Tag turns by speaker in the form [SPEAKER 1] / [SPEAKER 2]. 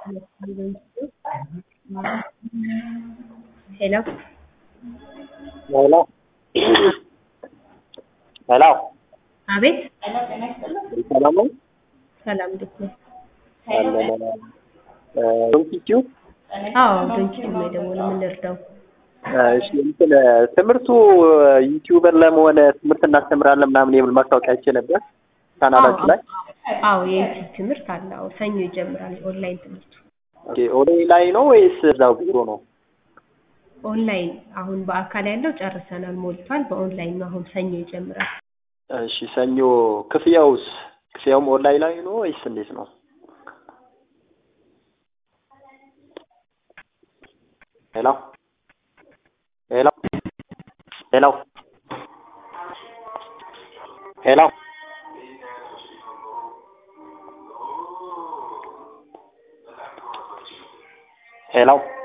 [SPEAKER 1] ሄሎ
[SPEAKER 2] ሄሎ ሄሎ
[SPEAKER 1] አቤት
[SPEAKER 2] ሰላም ነው?
[SPEAKER 1] ሰላም እንዴት ነህ?
[SPEAKER 2] አለን ዶንኪቲዩ
[SPEAKER 1] አዎ ዶንኪቲዩ ነው የደወለው ምን ልርዳው?
[SPEAKER 2] እሺ እንትን ትምህርቱ ዩቲዩበር ለመሆን ትምህርት እናስተምራለን ምናምን የሚል ማስታወቂያ አይቼ ነበር ቻናላችሁ ላይ።
[SPEAKER 1] አዎ የዩቲዩብ ትምህርት አለ አዎ ሰኞ ይጀምራል ኦንላይን ትምህርቱ
[SPEAKER 2] ኦኬ ኦንላይን ነው ወይስ እዛው ቢሮ ነው?
[SPEAKER 1] ኦንላይን አሁን በአካል ያለው ጨርሰናል ሞልቷል በኦንላይን ነው አሁን ሰኞ ይጀምራል
[SPEAKER 2] እሺ ሰኞ ክፍያውስ ክፍያውም ኦንላይን ላይ ነው ወይስ እንዴት ነው? ሄሎ ሄሎ ሄሎ ሄሎ ሄሎ